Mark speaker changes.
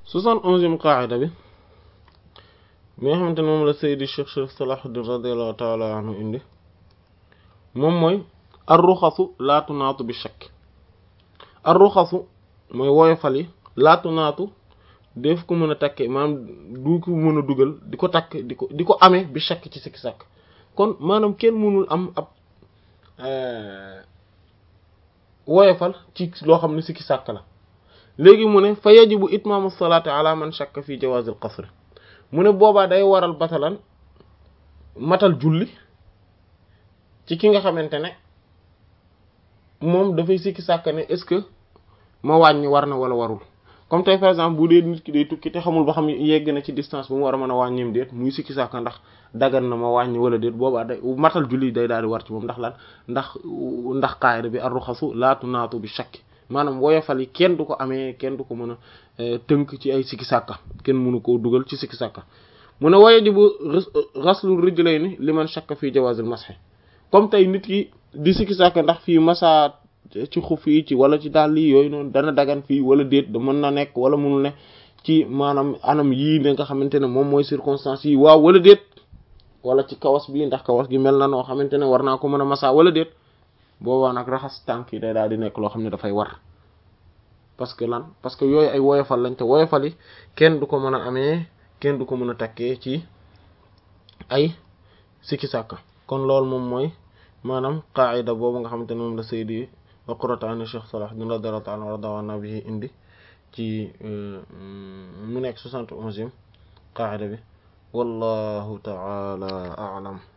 Speaker 1: soixante onzième qaida bi mi nga xamante ne moom la Seydi Cheikh Cheikh Salahuddin radiyallahu taala anhu indi moom mooy arruxasu laa tunaatu bi shakk arruxasu mooy woyofal yi laa tunaatu def ko mën a takke maanaam du ko mën a dugal di ko takk di ko di ko amee bi shakk ci sikki sàkk kon maanaam kenn mënul am ab woyofal ci loo xam ne sikki sàkk la léegi mu ne fa yajibu itmaamu salaati ala man shakka fi jawaazil qasr mu ne boobaa day waral batalan matal julli ci ki nga xamante ne moom dafay sikki sàkk ne est-ce que ma wàññi war na wala warul comme tey par exemple bu dee nit ki day tukki te xamul ba xam yegg na ci distance bu mu war a mën a wàññeem déet muy sikki sàkk ndax dagan na ma wàññi wala déet boobaa day matal julli day daal di war ci moom ndax lan ndax ndax qaayida bi arruxasu laatu naatu bi shakki maanaam woyofal yi kenn du ko amee kenn du ko mën a tënk ci ay sikki sàkka kenn mënu koo dugal ci sikki sàkka mu ne wayajibu ghaslu rijlayni liman shakka fii jawaazil mashi comme tey nit ki di sikki sàkka ndax fii masa ci xuf yi ci wala ci dàll yi yooyu noonu dana dagan fii wala déet da mën na nekk wala mënul ne ci maanaam anam yii ne nga xamante ne moom mooy circonstance yi waaw wala déet wala ci kawas bi ndax kawas gi mel na noo xamante ne war naa ko mën a masa wala déet boobaa nag raxas tànk yi day daal di nekk loo xam ne dafay war parce que lan parce que yooyu ay woyofal lañ te woyofal yi kenn du ko mën a amee kenn du ko mën a takkee ci ay sikki sàkka kon loolu moom mooy maanaam qaida boobu nga xamante ne moom la Seydi wa qurratu ayni Cheikh Salahuddin radiyallahu ta'ala radawana bihi indi ci mu nekk soixante et onzième qaida bi wallahu ta'ala a'lam